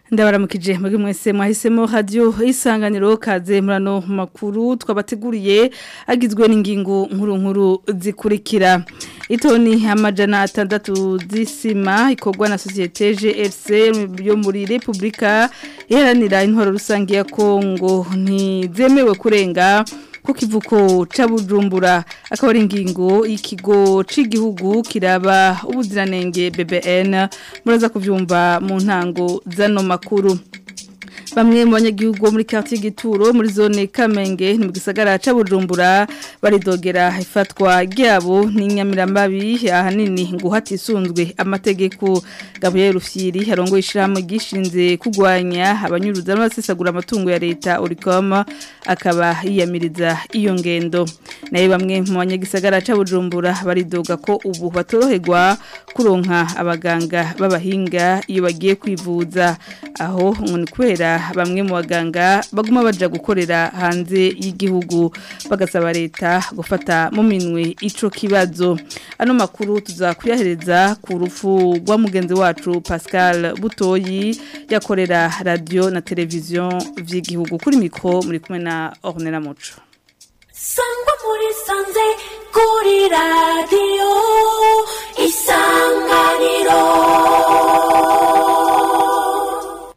ndabaramukije muri mwese mwahisemo radio isanganiro kaze murano makuru twabateguriye agizwe n'ingingo nkuru nkuru zikurikira itoni amajana atandatu z'isima ikorwa na societe GRC yo muri Republika iharanira intwaro rusange ya Kongo ntizemewe kurenga ku kivuko ca Bujumbura akaba ari ingingo ikigo c'igihugu kiraba ubuziranenge BBN muraza kuvyumva mu ntango zano makuru bamwe mu banyagihugu bo muri quartier Gituro muri zone Kamenge ni mu gisagara ca Bujumbura baridogera ifatwa ryabo n'inyamiramabi ahanini ngo hatisunzwe amategeko Gabriel Rufyiri harongo ishirahamwe gishinze kugwanya abanyuruza n'abasesagura amatungo ya leta Oricom akaba yiyamiriza iyo ngendo naye bamwe mu banyagisagara ca Bujumbura baridoga ko ubu batoroherwa kuronka abaganga b'abahinga iyo bagiye kwivuza aho ngo ni kubera bamwe mu baganga baguma baja gukorera hanze y'igihugu bagasaba leta gufata mu minwe ico kibazo ano makuru tuzakuyahereza ku rufu rwa mugenzi wacu Pascal Butoyi yakorera radio na televiziyo vy'igihugu kuri mikro muri kumwe na Ornella Muco Sangwa muri sanze kuri radio isanganiro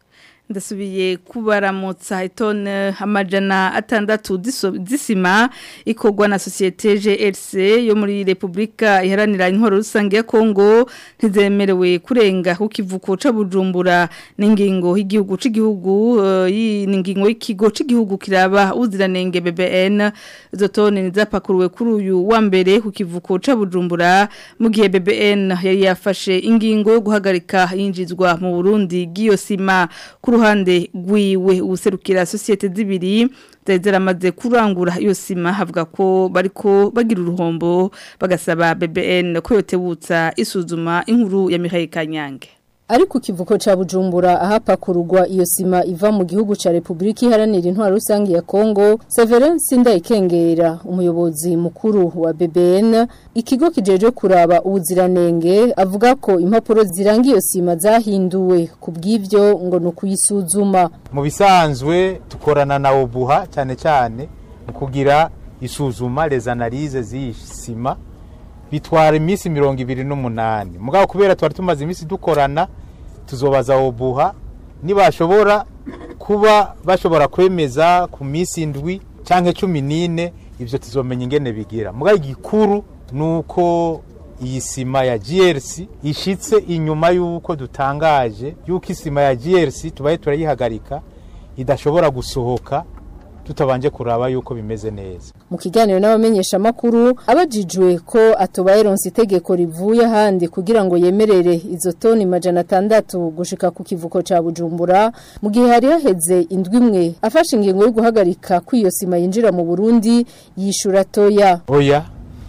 ndasubiye kubaramutsa itone amajana atandatu z'isima ikorwa na societe GRC yo muri Republika iharanira intwaro rusange ya Kongo ntizemerewe kurenga ku kivuko ca Bujumbura n'ingingo y'igihugu c'igihugu uh, n'ingingo y'ikigo c'igihugu kiraba uziranenge BBN izo tone nizapakuruwe kuri uyu wa mbere ku kivuko ca Bujumbura mu gihe BBN yari yafashe ingingo yo guhagarika yinjizwa mu Burundi giyo sima ruhande rwiwe userukira societe zibiri zari kurangura iyo sima havuga ko bariko bagira uruhombo bagasaba BBN ko yotebutsa isuzuma inkuru ya Mihaye Kanyange Ariko kivuko cha Bujumbura ahapakururwa iyo sima iva mu gihugu ca Republika iharanira intwaro rusange ya Kongo Severin Sindayikengera umuyobozi mukuru wa BBN ikigo kijeje kuraba ubuziranenge avuga ko impapuro ziranga iyo sima zahinduwe kubw'ivyo ngo no kuyisuzuma mu bisanzwe tukorana na Obuha cyane cyane mu kugira isuzuma les analyses z'isima bitwara iminsi mirongo ibiri n'umunani mugabo kubera twari tumaze iminsi dukorana tuzobaza obuha nibashobora kuba bashobora kwemeza ku minsi indwi cyangwa cumi n'ine ibyo tuzomenya ingene bigira mugabo igikuru ni uko iyi sima ya GRC ishitse inyuma y'uko dutangaje y'uko isima ya GRC tubaye turayihagarika idashobora gusohoka tutabanje kuraba yuko bimeze neza mu kiganiro n'abamenyesha makuru abajijwe ko atobaye ronse itegeko rivuye handi kugira ngo yemerere izo toni majana atandatu gushika ku kivuko ca Bujumbura mu gihe hari haheze indwi imwe afashe ingingo yo guhagarika kw'iyo sima yinjira mu Burundi yishura toya oya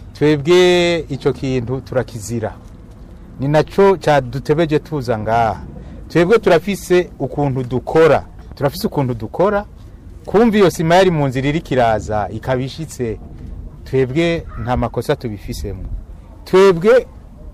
twebwe ico kintu turakizira ni naco cadutebeje tuza ngaha twebwe turafise ukuntu dukora turafise ukuntu dukora kumva iyo sima yari mu nzira iri kiraza ikaba ishitse twebwe nta makosa tubifisemo twebwe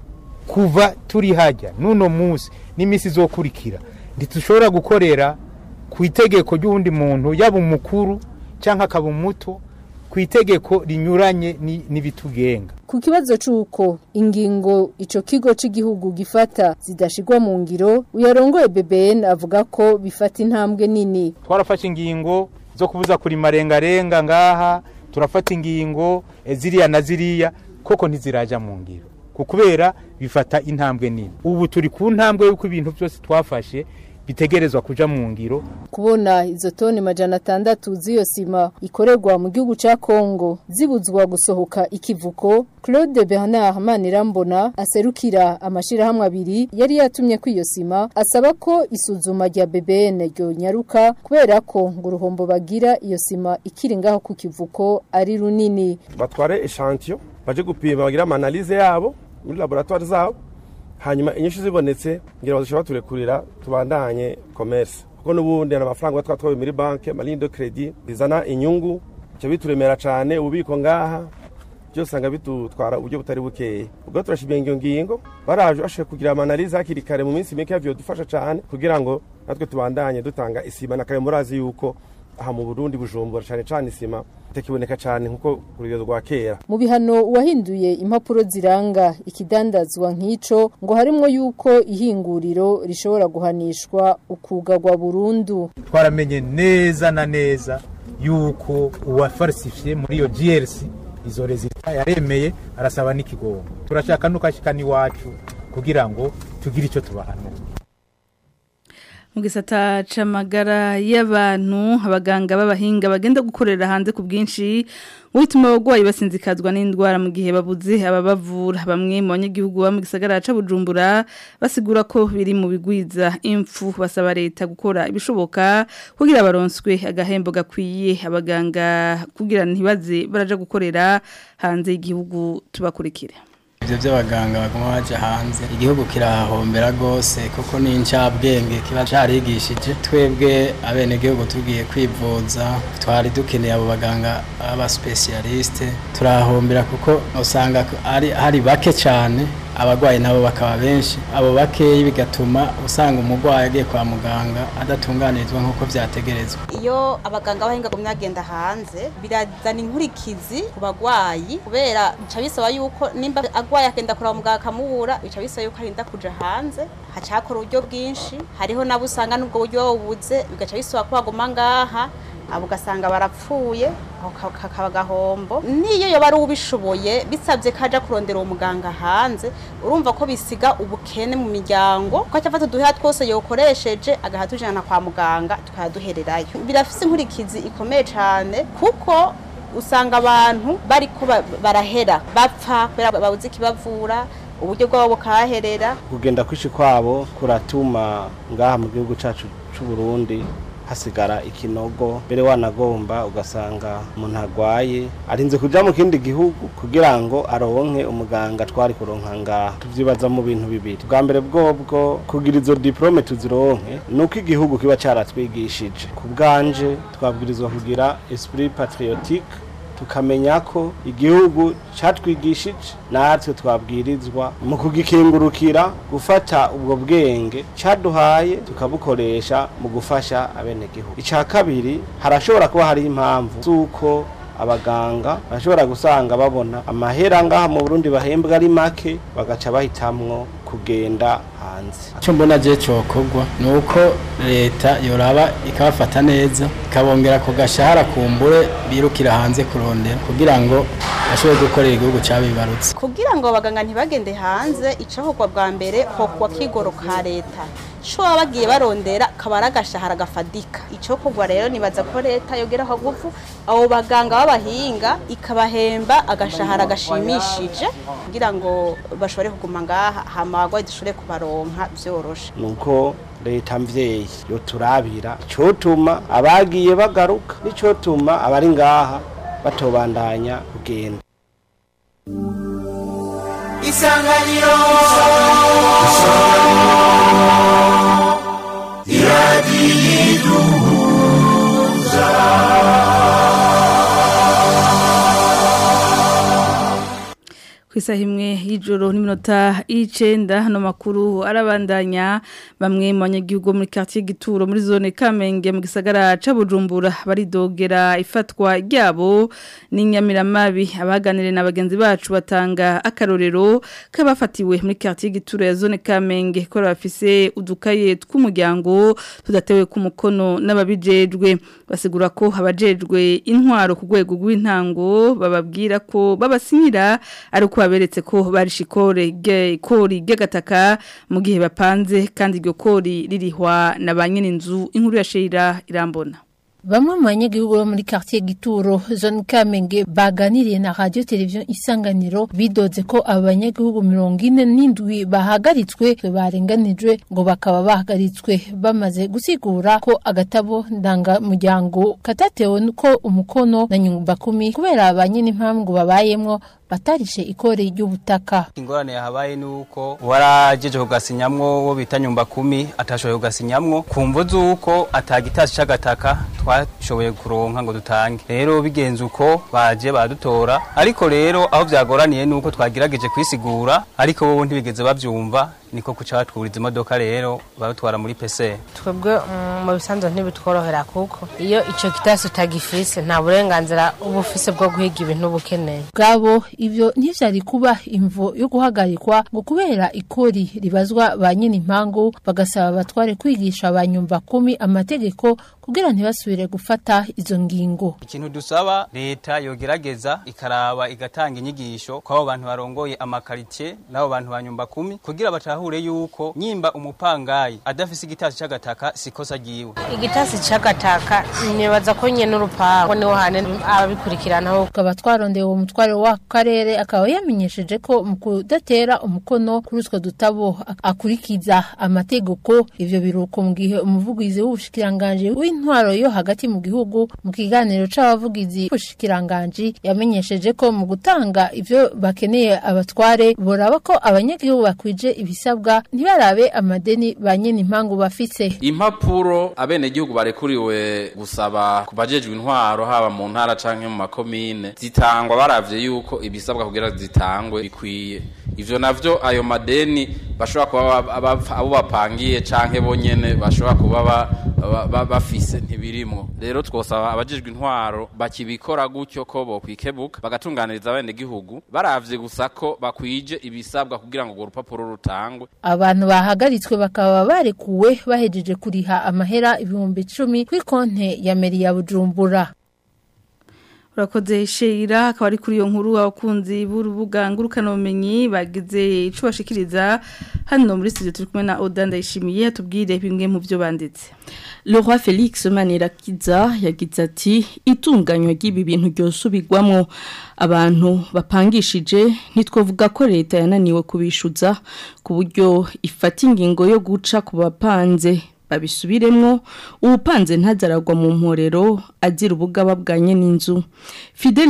kuva turi hajya n'uno munsi n'iminsi izokurikira ntitushobora gukorera ku itegeko ry'uwundi muntu yaba umukuru cyangwa akaba umuto ku itegeko rinyuranye n'ibitugenga ku kibazo c'uko ingingo ico kigo c'igihugu gifata zidashigwa mu ngiro uyarongoye BBN avuga ko bifata intambwe nini twarafashe ingingo zo kubuza kurima rengarenga ngaha turafata ingingo ziriya na ziriya koko ntiziraja mu ngiro kubera bifata intambwe nini ubu turi ku ntambwe y'uko ibintu byose twafashe bitegerezwa kuja mu ngiro kubona izo toni majana atandatu z'iyo sima ikorerwa mu gihugu ca Kongo zibuzwa gusohoka ikivuko Claude Bernard Manirambona aserukira amashirahamwe abiri yari yatumye ko iyo sima asaba ko isuzuma rya BBN ryo nyaruka kubera ko ngo uruhombo bagira iyo sima ikiri ngaho ku kivuko ari runini batware echantillon baje gupima bagira analyse yabo muri laboratoire zabo hanyuma inyinshi zibonetse ngira bazoshobora turekurira tubandanye commerce kuko n'ubundi na amafaranga twatwaye muri banke marine de credit bizana inyungu cyo bituremera cyane ububiko ngaha byose usanga bidutwara uburyo butari bukeya ubwo turashimiye iyo ngingo baraje bashoboye kugira amanalize hakiri kare mu minsi mike dufasha cyane kugira ngo natwe tubandanye dutanga isima na kare murazi yuko aha mu burundi bujumbura cyane cyane isima itakiboneka cyane nkuko ku rugero rwa kera mu bihano uwahinduye impapuro ziranga ikidandazwa nk'ico ngo harimwo yuko ihinguriro rishobora guhanishwa ukugagwa burundu twaramenye neza na neza yuko uwafarisifiye muri iyo GRC izo rezita yaremeye arasaba n'ikigongo turashaka nukashikana iwacu kugira ngo tugire icyo tubahanura mu gisata c'amagara y'abantu abaganga b'abahinga bagenda gukorera hanze ku bwinshi ubutuma abagwayi basinzikazwa n'indwara mu gihe babuze ababavura bamwe mu banyagihugu ba mu gisagara ca Bujumbura basigura ko biri mu bigwiza impfu basaba leta gukora ibishoboka kugira baronswe agahembo gakwiye abaganga kugira ntibaze baraja gukorera hanze y'igihugu tubakurikire ibyo by'abaganga baguma baje hanze igihugu kirahahombera rwose kuko ni incabwenge kiba carigishije twebwe abenegihugu tugiye kwivuza twari dukeneye abo baganga b'abasipesiyalisite turahahombera kuko usanga ari hari bake cyane abagwayi nabo bakaba benshi abo bakeyi bigatuma usanga umugwayi agiye kwa muganga adatunganirizwa nk'uko vyategerezwa iyo abaganga bahinga gumya agenda hanze birazana inkurikizi ku bagwayi kubera bica bisaba yuko nimba agwaye akenda kuraba muganga akamubura bica bisaba yuko arinda kuja hanze haca hakora uburyo bwinshi hariho nabo usanga n'ubwo buryo babubuze bigaca bisaba ko baguma ngaha abo ugasanga barapfuye aho kakaba agahombo niyo yoba ari ubishoboye bisabye ko ajya kurondera uwo muganga hanze urumva ko bisiga ubukene mu miryango ko afata uduhera twose yokoresheje agaha tujyana kwa muganga tukayaduhererayo birafise inkurikizi ikomeye cyane kuko usanga abantu bari ko barahera bapfa kubera babuze ikibavura uburyo bwabo bukaherera kugenda kwishi kwabo kuratuma ngaha mu gihugu cyacu cy'u Burundi hasigara ikinogo mbere wanagomba ugasanga umuntu arwaye arinze kuja mu kindi gihugu kugira ngo aronke umuganga twari kuronka ngaha tuvyibaza mu bintu bibiri bwa mbere bwobwo kugira izo diplome tuzironke nuko igihugu kiba caratwigishije ku bwanje twabwirizwa kugira esprit patriotique tukamenya ko igihugu catwigishije natwe twabwirizwa mu kugikingurukira gufata ubwo bwenge caduhaye tukabukoresha mu gufasha abenegihugu ica kabiri harashobora kuba hari impamvu z'uko abaganga bashobora gusanga babona amahera ngaha mu Burundi bahembwa ari make bagaca bahitamwo kugenda hanze icyo mbona je cokogwa ni uko leta yoraba ikabafata neza ikabongera ku gashahara kumbure birukira hanze kurondera kugira ngo bashobore gukorera igihugu cabibarutse kugira ngo abaganga ntibagende hanze icakorwa bwa mbere hokwa kigoro ka leta co baba bagiye barondera kaba ari agashahara gafadika icokorwa rero nibaza ko leta yogeraho gufu abo baganga b'abahinga ikabahemba agashahara gashimishije kugira ngo bashobore kuguma ngaha hama abagwayi dushobore kubaronka vyoroshe nuko leta mvyeyi yoturabira icotuma abagiye bagaruka n'icotuma abari ngaha batobandanya kugenda isanganiro ku isaha imwe y'ijoro n'iminota y'icenda hano makuru arabandanya bamwe mu banyagihugu muri quartier gituro muri zone Kamenge mu gisagara ca Bujumbura baridogera ifatwa ryabo n'inyamiramabi abaganire na bagenzi bacu batanga akarorero kabafatiwe muri quartier gituro ya zone Kamenge ko bafise udukaye tw'umuryango tudatewe ku mukono n'ababijejwe basigura ko abajejwe intwaro ku rwego rw'intango bababwira ko babasinyira ari uko baberetse ko barishe ikore ikori ry'agataka mu gihe bapanze kandi iryo kori ririhwa na ba nyir'inzu inkuru ya sheyira irambona Bamwe mu banyagihugu bo muri quartier Gituro zone Kamenge baganiriye na radio television Isanganiro bidoze ko abanyagihugu 47 bahagaritswe barenganijwe ngo bakaba bahagaritswe bamaze gusigura ko agatabo ndanga muryango katatewe nuko umukono na nyumba kumi kubera abanye n'impamvu babayemwo batarishe ikore ry'ubutaka ingorane yahabaye nuko warajeje kugasinyamwo wo bita nyumba kumi atashoboye kugasinyamwo kumvo zuko atagitasi c'agataka twashoboye kuronka ngo dutange rero bigenze uko baje badutora ariko rero aho vyagoraniye nuko twagerageje kwisigura ariko bo ntibigeze bavyumva niko kuca batwuriza imodoka rero barutwara muri PC twebwe mm, mu bisanzwe ntibitworohera kuko iyo ico kitasi utagifise nta burenganzira uba ufise bwo guhiga ibintu uba ukeneye bwabo ivyo ntivyari kuba imvo yo guhagarikwa ngo kubera ikori ribazwa ba nyine impangu bagasaba abatware kwigisha abanyumva kumi amategeko kugira ntibasubire gufata izo ngingo ikintu dusaba leta yogerageza ikaraba igatanga inyigisho kw'abo bantu barongoye amakaritie n'abo bantu banyumba kumi kugira batahure yuko nyimba umupangayi adafise igitasi c'agataka sikosa ryiwe igitasi c'agataka nibaza ko nyene urupango niho hane ababikurikiranaho tukaba twarondeye uwo mutware w'akarere akaba yamenyesheje ko mu kudatera umukono kuri utwo dutabo akurikiza amategeko ivyo biruko mu gihe umuvugizi w'ubushikiranganji w'intwaro yo hagati mu gihugu mu kiganiro c'abavugizi b'ubushikiranganji yamenyesheje ko mu gutanga ivyo bakeneye abatware boraba ko abanyagihugu bakwije ibisabwa ntibarabe amadeni ba nyene impangu bafise impapuro abenegihugu barekuriwe gusaba ku bajejwe intwaro haba mu ntara canke mu makomine zitangwa baravye yuko ibisabwa kugira zitangwe bikwiye ivyo navyo ayo madeni bashobora kuba abo bapangiye canke bonyene bashobora kuba bafise ntibirimwo rero twosaba abajejwe intwaro bakibikora gutyo ko bokwikebuka bagatunganiriza abenegihugu baravye gusa ko bakwije ibisabwa kugira ngo urwo rupapuro rutangwe abantu bahagaritswe bakaba barekuwe bahejeje kuriha amahera ibihumbi icumi kuri konte ya meri ya bujumbura urakoze sheira akaba ari kuri iyo nkuru abakunzi b'urubuga ngurukanabumenyi bagize icyo bashikiriza hano muri studio turi kumwe na oda ndayishimiye tubwire bimwe mu byo banditse Leroy Felix Manirakiza yagize ati itunganywa ry'ibi bintu ryosubirwamo abantu bapangishije ntitwovuga ko leta yananiwe kubishuza ku buryo ifata ingingo yo guca ku bapanze babisubiremwo ubupanze ntazaragwa mu mporero azira ubugaba bwanye n'inzu Fidel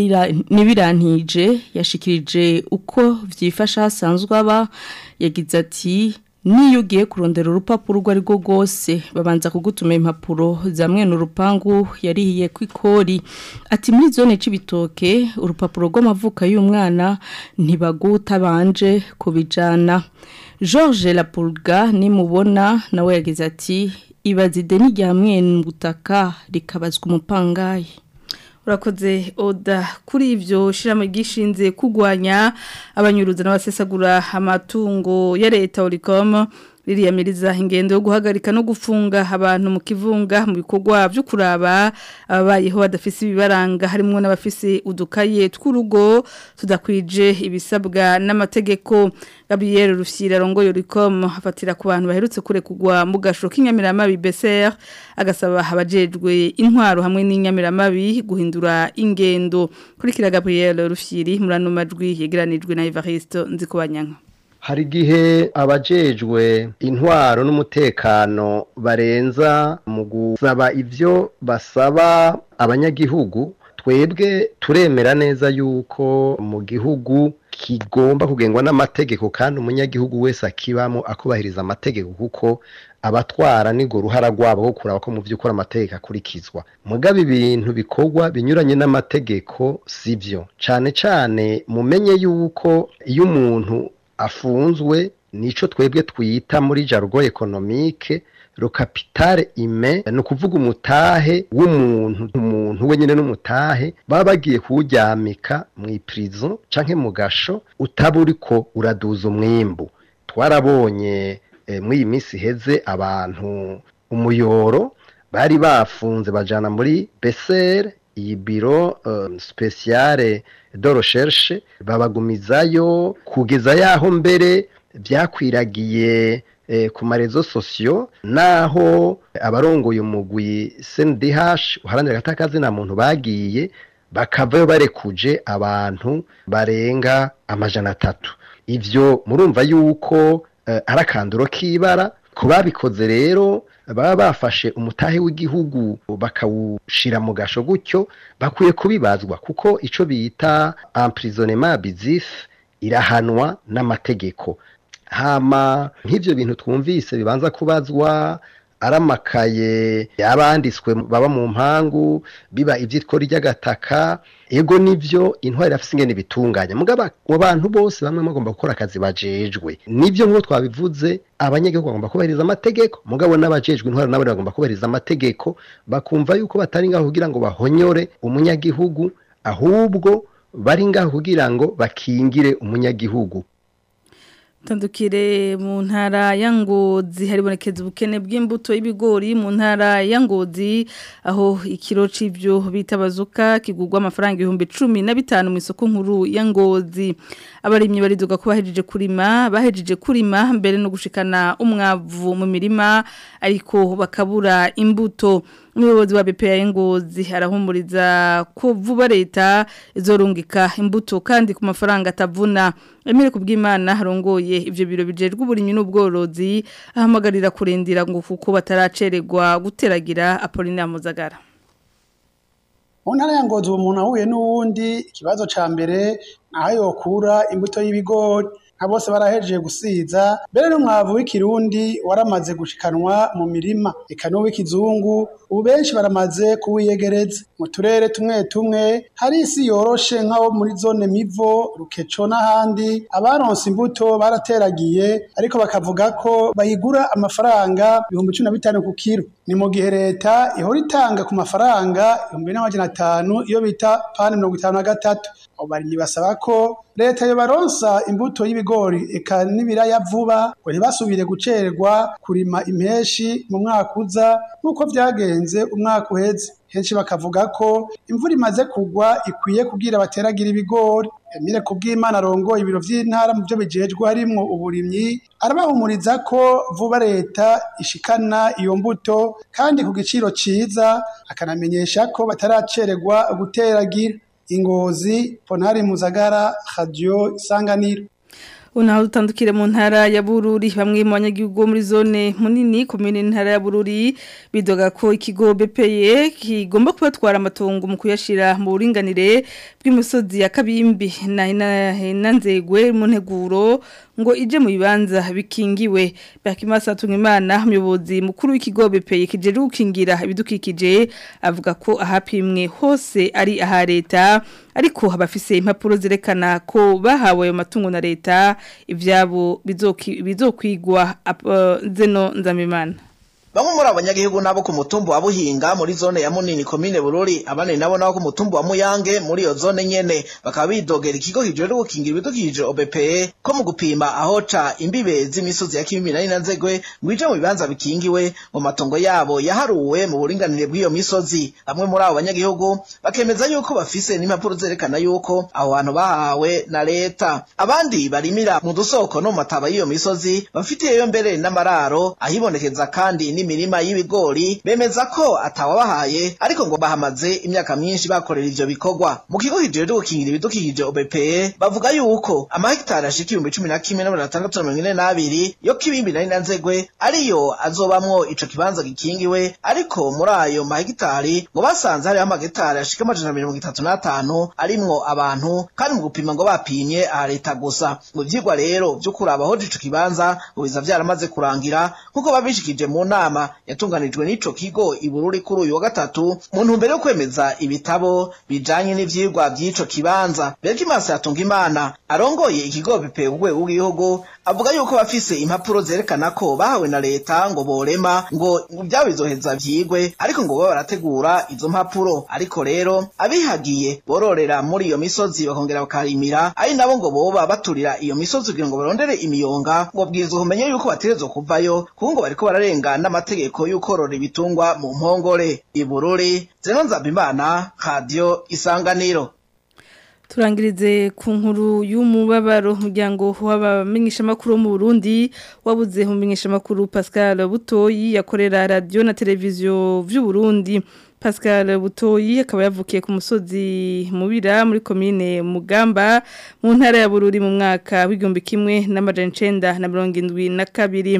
Nibirantije yashikirije uko vyifasha hasanzwe aba yagize ati niyo ugiye kurondera urupapuro urwo ari rwo rwose babanza kugutuma impapuro za mwene urupangu yarihiye ku ikori ati muri zone c'ibitoke urupapuro rw'amavuka y'umwana ntibagutabanje kubijana George Lapulga nimubona nawe yagize ati ibaze ideni rya mwene butaka rikabazwa umupangayi urakoze oda kuri ibyo shiramo gishinze kugwanya abanyuruza n'abasesagura amatungo ya leta oricom ririyamiriza ingendo yo guhagarika no gufunga abantu mu kivunga mu bikorwa byo kuraba ababayeho badafise ibibaranga harimo n'abafise udukaye tw'urugo tudakwije ibisabwa n'amategeko Gabriel Rufyira rongoyo Ricom afatira ku bantu baherutse kure kugwa mu gasho k'inyamiramabi BCR agasaba abajejwe intwaro hamwe n'inyamiramabi guhindura ingendo kurikira Gabriel Rufyiri murano majwi yegeranijwe na Evariste Nzikobanyanka hari igihe abajejwe intwaro n'umutekano barenza mu gusaba ibyo basaba abanyagihugu twebwe turemera neza yuko mu gihugu kigomba kugengwa n'amategeko kandi umunyagihugu wese akibamo akubahiriza amategeko kuko abatwara nigo ruhara rwabo wo kuraba ko mu by'ukuri amategeko akurikizwa mugabe ibintu bikorwa binyuranye n'amategeko sibyo cyane cyane mumenye yuko iyo umuntu afunzwe nico twebwe twita muri jargo ekonomike lo capitale ime ni ukuvuga umutahe w'umuntu umuntu wenyine n'umutahe baba bagiye kuwuryamika mu iprison canke mu gasho utaba uriko uraduza umwimbu twarabonye eh, muri iyi minsi iheze abantu umuyoro bari bafunze bajana muri besere iyi biro um, speciale de recherche babagumizayo kugeza yaho mbere byakwiragiye eh, ku marezo sosiyo naho abarongoye umugwi CNDH uharanira gatakazi na muntu bagiye bakavayo barekuje abantu barenga amajana atatu ivyo murumva yuko eh, arakanduro kibara ku babikoze rero baba bafashe umutahe w'igihugu bakawushira mu gasho gutyo bakwiye kubibazwa kuko ico bita emprisonnement abusif irahanwa n'amategeko hama nk'ivyo bintu twumvise bibanza kubazwa aramakaye yabanditswe baba mu mpangu biba ivyitwa ry'agataka ego nivyo intwari irafise ingene bitunganya mugaba mu bantu bose bamwe bagomba gukora akazi bajejwe nivyo nk'uko twabivuze abanyagihugu bagomba kubahiriza amategeko mugabo n'abajejwe intwari nabo bagomba kubahiriza amategeko bakumva yuko batari ngaho kugira ngo bahonyore umunyagihugu ahubwo bari ngaho kugira ngo bakingire umunyagihugu Tandukire mu ntara ya Ngozi haribonekeza ubukene bw'imbuto y'ibigori mu ntara ya Ngozi aho ikiro c'ivyo bitabazuka kigurwa amafaranga 1015 mu isoko nkuru ya Ngozi abarimyi bariduga ko bahejeje kurima bahejeje kurima mbere no gushikana umwavu mu mirima ariko bakabura imbuto umuyobozi wa BPA Ngozi arahumuriza ko vuba leta izorungika imbuto kandi ku mafaranga atavuna Emile kubwimana harongoye ivyo biro bijejwe uburimyi n'ubworozi ahamagarira kurindira ngo kuko bataracererwa guteragira Apollinaire Muzagara mu ntara ya ngozi uwo muntu ahuye n'uwundi ikibazo ca mbere naho yokura imbuto y'ibigori nka bose barahejeje gusiza mbere n'umwavu w'ikirundi waramaze gushikanwa mu mirima eka n'uw'ikizungu ubu benshi baramaze kuwiyegereza mu turere tumwe tumwe hari isi yoroshe nk'aho muri zone mivo rukeco n'ahandi abaronse imbuto barateragiye ariko bakavuga ko bayigura amafaranga ibihumbi cumi na bitanu ku kiro ni mu gihe leta ihora itanga ku mafaranga ibihumbi n'amajana atanu iyo bita pani mirongo itanu na gatatu abo barimyi basaba ko leta yobaronsa imbuto y'ibigori eka n'ibiraya vuba ngo ntibasubire gucererwa kurima impeshi mu mwaka uza nk'uko vyagenze umwaka uheze henshi bakavuga ko imvura imaze kugwa ikwiye kugira bateragira ibigori Emile kubw'Imana arongoye ibiro vy'intara mu byo bijejwe harimwo uburimyi arabahumuriza ko vuba leta ishikana iyo mbuto kandi ku giciro ciza akanamenyesha ko bataracererwa guteragira ingozi Ponari Muzagara Radio Isanganiro Unaho dutandukire mu ntara ya Bururi bamwe mu banyagihugu muri zone munini komine ntara ya Bururi bidoga ko ikigo BPE kigomba kubatwara amatongo mu kuyashira mu buringanire bw'imisozi ya Kabimbi na nanzegwe mu nteguro ngo ije mu bibanza bikingiwe Bakimasa Tungimana umuyobozi mukuru w'ikigo BPE kijeje gukingira ibidukikije avuga ko ahapimwe hose ari aha leta ariko abafise impapuro zerekana ko bahawe ayo matungo na leta ivyabo bizokwigwa zeno nzamimana Bamwe muri abanyagihugu nabo ku mutumbu wa Buhinga muri zone ya Munini komine Bururi abane nabo nabo ku mutumbu wa Muyange muri iyo zone nyene bakaba bidogera ikigo kijejwe gukingira ibidukikije OBPE ko mu gupima aho ca imbibe z'imisozi ya Kimimina na Nzegwe ngwije mu bibanza bikingiwe mu matongo yabo yaharuwe mu buringanire bw'iyo misozi bamwe muri abo banyagihugu bakemeza yuko bafise n'impapuro zerekana yuko aho hantu bahawe na leta abandi barimira mu dusoko no mu mataba y'iyo misozi bafitiyeyo mbere n'amararo ahibonekeza kandi ni imirima y'ibigori bemeza ko atawabahaye ariko ngo bahamaze imyaka myinshi bakorera ivyo bikorwa mu kigo kijejwe gukingira ibidukikije OBPE bavuga yuko amahegitari ashika ibihumbi cumi na kimwe n'amajana atandatu na mirongo ine n'abiri yo kibimbi nari na nzegwe ariyo azobamwo ico kibanza gikingiwe ariko muri ayo mahegitari ngo basanze hariho amahegitari ashika amajana mirongo itatu n'atanu arimwo abantu kandi mu gupima ngo bapimye aha leta gusa ngo ivyigwa rero vyo kuraba aho ico kibanza ngo biza vyaramaze kurangira nk'uko babishikije mu nama yatunganijwe n'ico kigo ibururi kuri uyu wa gatatu mu ntumbero yo kwemeza ibitabo bijanye n'ivyigwa vy'ico kibanza Berkimasa yatunga imana arongoye ikigo bipe urwego rw'igihugu avuga yuko bafise impapuro zerekana ko bahawe na leta ngo borema ngo vyabo bizoheza vyigwe ariko ngo baba barategura izo mpapuro ariko rero abihagiye bororera muri iyo misozi bakongera bakarimira ari nabo ngo boba baturira iyo misozi kugira ngo barondere imiyonga ngo bwirizwa kumenya yuko bategerezwa kuvayo kuko ngo bariko bararenga n'amategeko y'ukorora ibitungwa mu mpongore ibururi zeno nzabimana radio isanganiro turangirize ku nkuru y'umubabaro umuryango w'abamenyeshamakuru wo mu Burundi wabuze umumenyeshamakuru Pascal Butoyi yakorera radio na televiziyo vy'u Burundi Pascal Butoyi akaba yavukiye ku musozi mubira muri komine Mugamba mu ntara ya Bururi mu mwaka w'igihumbi kimwe n'amajana icenda na mirongo indwi na kabiri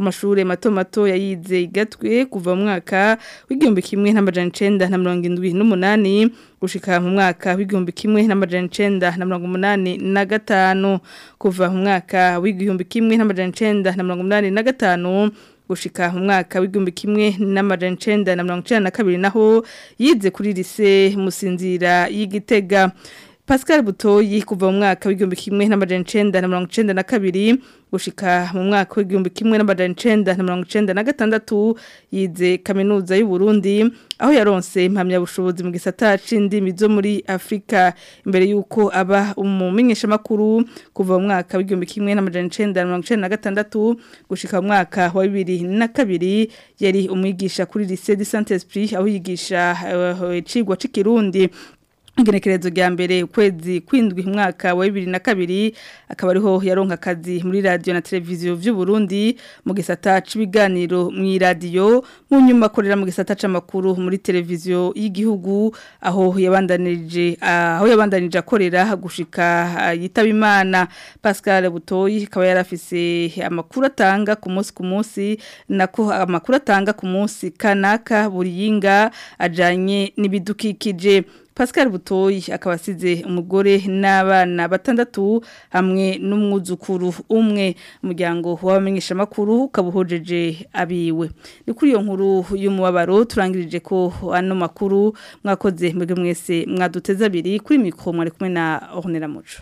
amashuri mato mato yayize igatwe kuva mu mwaka w'igihumbi kimwe n'amajana icenda na mirongo indwi n'umunani gushika mu mwaka w'igihumbi kimwe n'amajana icenda na mirongo umunani na gatanu kuva mu mwaka w'igihumbi kimwe n'amajana icenda na mirongo umunani na gatanu gushika mu mwaka w'igihumbi kimwe n'amajana icenda na mirongo icenda na kabiri naho yize kuri lise musinzira y'igitega Pascal Butoyi kuva mu mwaka w'igihumbi kimwe n'amajana icenda na mirongo icenda na kabiri gushika mu mwaka w'igihumbi kimwe n'amajana icenda na mirongo icenda na gatandatu yize kaminuza y'u Burundi aho yaronse impamyabushobozi mu gisata c'indimi zo muri Afrika imbere yuko aba umumenyesha makuru kuva mu mwaka w'igihumbi kimwe n'amajana icenda na mirongo icenda na gatandatu gushika mu mwaka wa bibiri na kabiri yari umwigisha kuri lycée de Saint-Esprit aho yigisha uh, icigwa c'ikirundi Igenekerezo rya mbere ukwezi kwindwi mwaka wa 2002 akaba ariho yaronka akazi muri radio na televiziyo vy'u Burundi mu gisata c'ibiganiro mu radio mu nyuma akorera mu gisata c'amakuru muri televiziyo y'igihugu aho yabandanije aho yabandanije akorera gushika yitaba Imana Pascal Butoyi akaba yarafise amakuru atanga ku munsi ku munsi nako amakuru atanga ku munsi kanaka buriyinga ajanye n'ibidukikije Pascal Butoyi akaba asize umugore n'abana batandatu hamwe n'umwuzukuru umwe umuryango w'abamenyesha makuru kabuhojeje abiwe ni kuri iyo nkuru y'umubabaro turangirije ko ano makuru mwakoze mwebwe mwese mwaduteza abiri kuri mikro mwari kumwe na Ornella Muco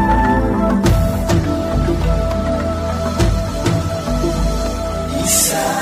Isa